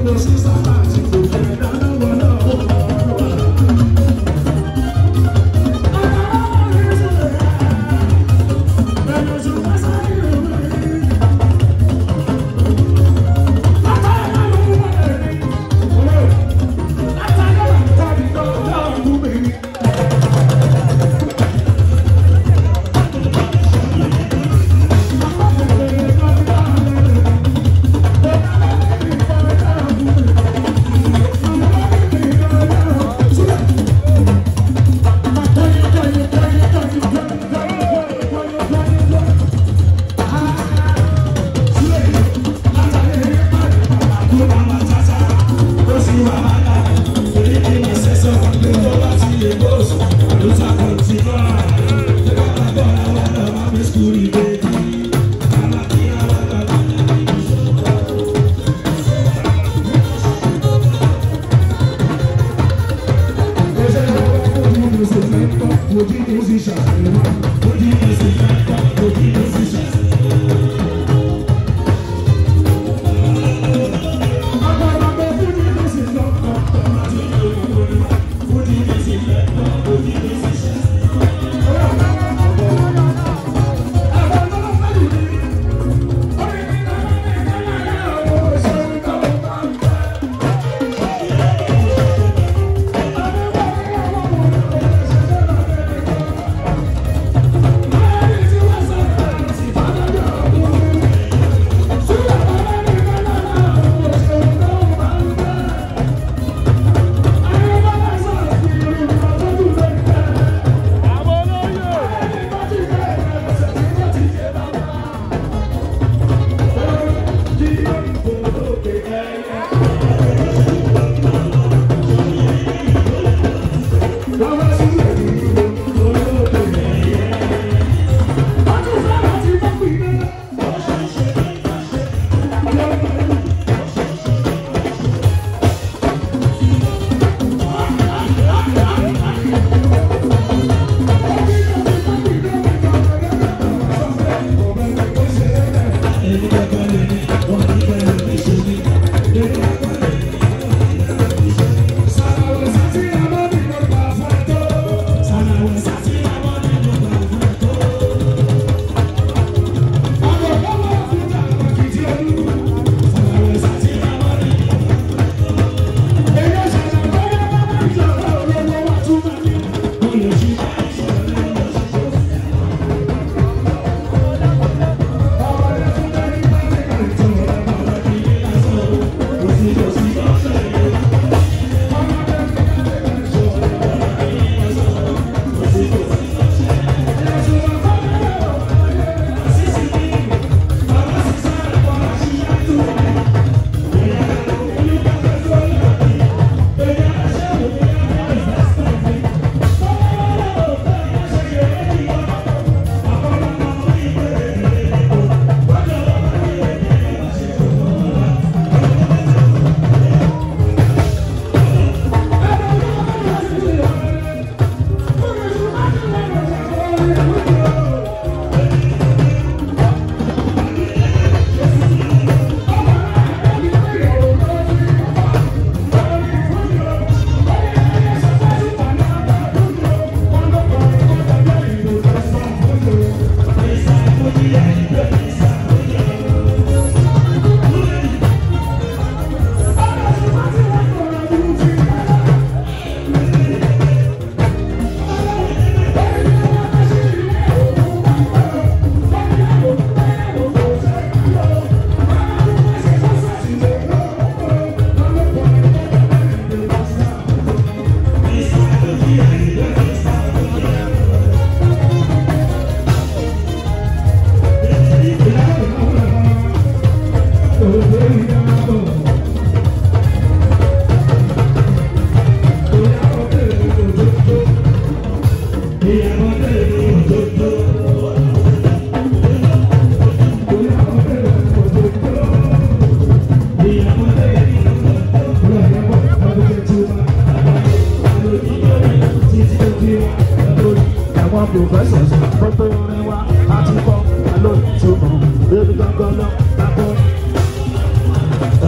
professors pẹpẹ orin wa àti kọ lórí ìtumọ̀ lórí gbọ́ngàn náà lábọ́. Everything to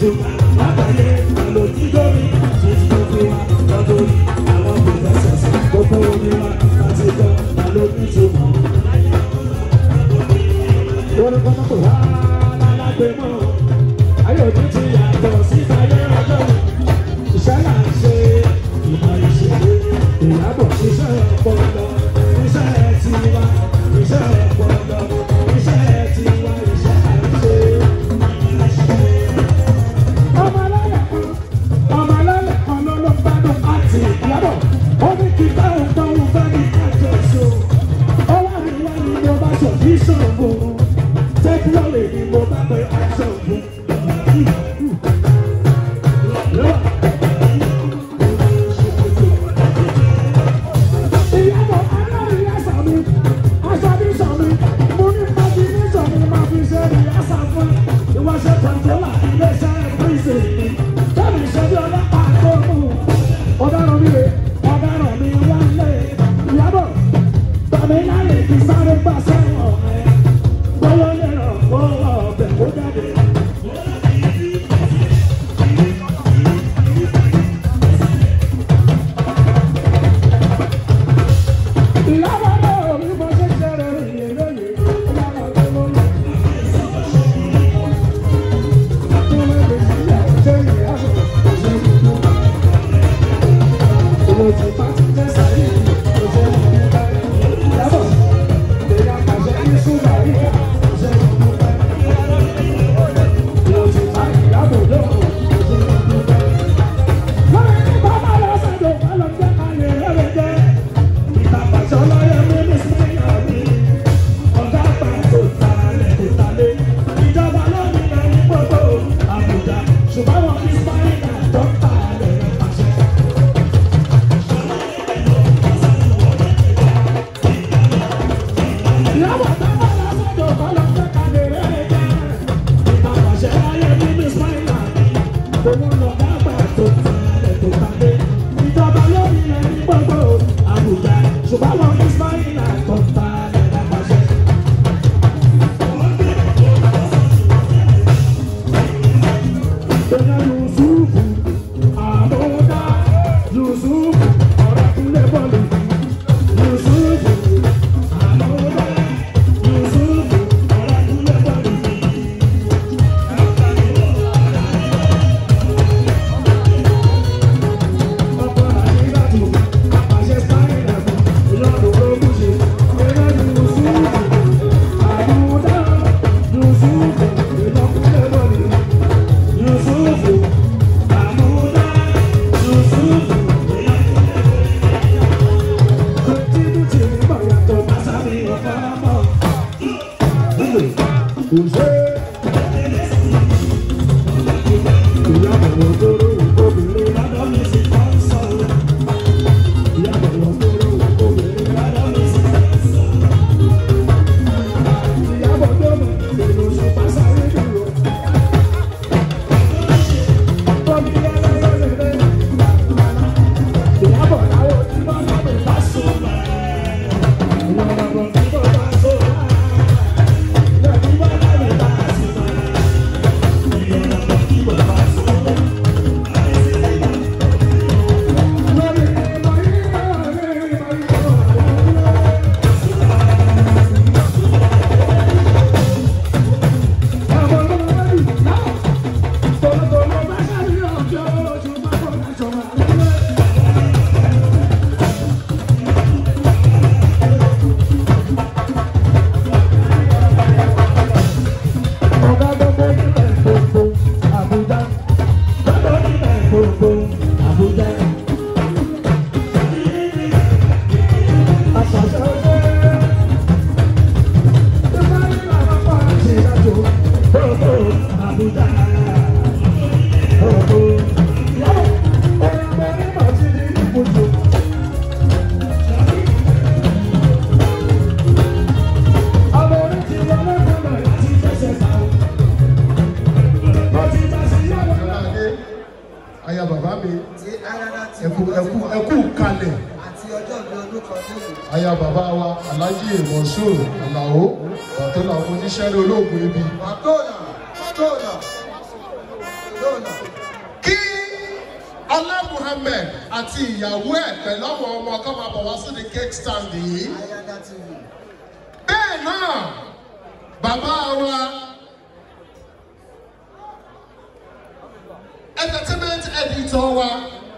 jù lágbàáyé àlòjì gómìnà ṣe ti gbogbo wa lọ́dún àwọn pòfẹ́sọ̀sì gbogbo omi wa àti gbọ́ àlòjì tó mọ̀. Wọ́n ní kọ́kọ́ pè wá lálágbé mọ́. Ayé òní ti yàtọ̀ sí ayé ọjọ́ iṣẹ́ là ń ṣe ìmọ̀ ìṣèlú ìyàbọ̀ iṣẹ́ ọpọlọ iṣẹ́ tiwa iṣẹ́ ọpọlọ iṣẹ́ tiwa iṣẹ́ là ń ṣe. Ọmọ alálẹ̀ kan ọmọ alálẹ̀ kan ló ló gbádùn àti ìyàbọ̀ ó ní kí báwọn gbọ́hùn bá ní kájọ so. Ó wà ní wá ní mo bá sọ kí ṣòro tẹ́kílọ́lì ni mo bá pe aṣọ ògùn. Ìyàbọ̀ aláàrin ẹ̀sà mi, aṣọ mi sọ mi, mo ní pàtí ní sọ mi máa fi ṣe rí ẹ̀sà fún ìwáṣẹ̀ kọ̀ǹtólà iléeṣẹ́ píríṣì mi. Tẹ́mi ṣe bí ọlọ́pàá tó mú. Ọ̀daràn mi rè, ọ̀daràn mi wá lé. Ìyàbọ̀, tàbí láyé kì í sáré gbà sẹ́wọ̀n ẹ̀. Bọ́lá lè ràn kó ọbẹ̀ kó jáde. Ìyàbọ̀ náà mi bọ́ sí ṣẹ̀rẹ̀ ìyẹn lónìí. Ìyàbọ̀ tó lóyún. Ọ̀gá pàtó talẹ̀ tó talẹ̀, ìjọba lónìí ẹni gbogbo Àbújá, ṣùgbọ́n wọn ní Spáínà tó talẹ̀ pàṣẹ. Ìyàwó táwọn lásìkò bá lọ fẹ́ kalẹ̀ rẹ̀ jẹ́. Ìta pàṣẹ láyé nínú Spáínà, òun lọ̀gá pàtó talẹ̀ tó talẹ̀. Ìjọba lónìí ẹni gbogbo Àbújá, ṣùgbọ́n wọn ní Spáínà tó talẹ̀ pàṣẹ. Bẹ́ẹ̀ Yusufu, àbúdá, Yusufu, ọ̀rọ̀ kúnlẹ̀ bọ́ọ̀lù. Yusufu, àbúdá, Yusufu, ọ̀rọ̀ kúnlẹ̀ bọ́ọ̀lù. Ọkọ̀ àdìgbàtò, àpàṣẹ sáyẹ̀dà fún ìyọ́dún olókùnṣe. Bẹ́ẹ̀ Yusufu, àbúdá, Yusufu, ìlọ́kúnlẹ̀ bọ́ọ̀lù. Yusufu, Amuda, Yusufu, Kòtìbìtì nígbà yàtọ̀ Bàṣámi ọ̀pọ̀lọpọ̀. Kùsẹ́. Ìyàbọ̀ ògbóró obìnrin lọ́dọ̀ mi sì kọ́ sọ̀rọ̀. Ìyàbọ̀ ògbóró obìnrin lọ́dọ̀ mi sì kọ́ sọ̀rọ̀. Ìyàbọ̀ dọ́mọ̀ èrò ṣùpá sáré dúró. Ìyàbọ̀ láwọ̀ tí wọ́n bá mi bá so. Ìyàbọ̀ tí wọ́n bá so. Ìyàbọ̀ tí wọ́n bá mi bá so. Ìyàbọ̀ tí wọ́n bá so. Lórí ìmọ̀ ìmọ̀ ìmọ̀ ìmọ̀ Àwọn olórí náà. Tolótoló bá sáré ọjọ́ ojú bá bọ̀ lájọ máa ń lé. Ọ̀gá gbogbo níbẹ̀ gbogbo Àbújá. Gbogbo níbẹ̀ gbogbo Àbújá. Àṣàṣà ọjọ́ ìgbà yìí làwọn pa àti ìdájọ́ gbogbo Àbújá. Gbogbo ìyàwó ọ̀rọ̀ mẹ́rin máa ti di ìbùdó. Àwọn orin ti wọlé fọlọ́ láti fẹsẹ̀ ta o. Mo ti bá sí yàrá náà. Adé, aya bàbá mi tí ayára ti ẹkú ẹkú ẹkú kalẹ̀ àti ọjọ́ ìbí ọdún kan lónìí. aya bàbá wa Alhaji Monsur Alao bàtọ́lá oníṣẹ́rẹ́ olóògùn ibi Màtóònà Màtóònà lóòlà kí ọlá muhammed àti ìyàwó ẹ̀ pẹ̀lú àwọn ọmọ kan máa bọ̀ wá sí the cake stand yìí. ayáda tv bẹ́ẹ̀ náà bàbá wa entertainment editor wa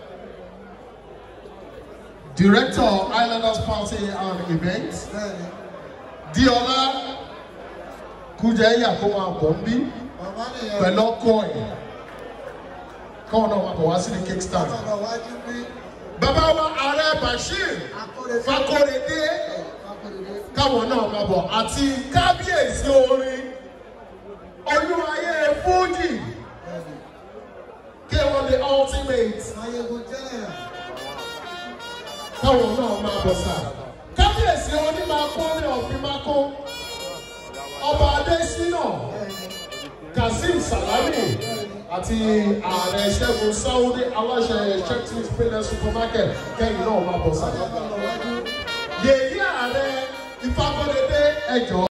director islanders party and events bẹ́ẹ̀ni diola kújẹ́yà kó máa bọ̀ ń bí màmá nìyẹn pẹ̀lú ọkọ ẹ̀ káwọn náà máa bọ̀ wá sí the cake stand. bàbá wájú bí bàbá wa ààrẹ bashir akóredé fakorede akóredé káwọn náà máa bọ̀ àti kábíyèsí orin olúwayé fújì bẹ́ẹ̀ni kéwọn the ultimate mayegun jẹ́nẹ̀rà káwọn náà máa bọ̀ sá. kábíyèsí onímàkó ní ọ̀fìnmákó ọba adésínà bẹ́ẹ̀ni kazeem salami àti ààrẹ ṣẹ́gun sáwọ́dí aláṣẹ churches payment supermarket kẹ́yìn náà máa bọ̀ sá. bàbá wájú yèyí ààrẹ ìfakọ́dédé ẹjọ́.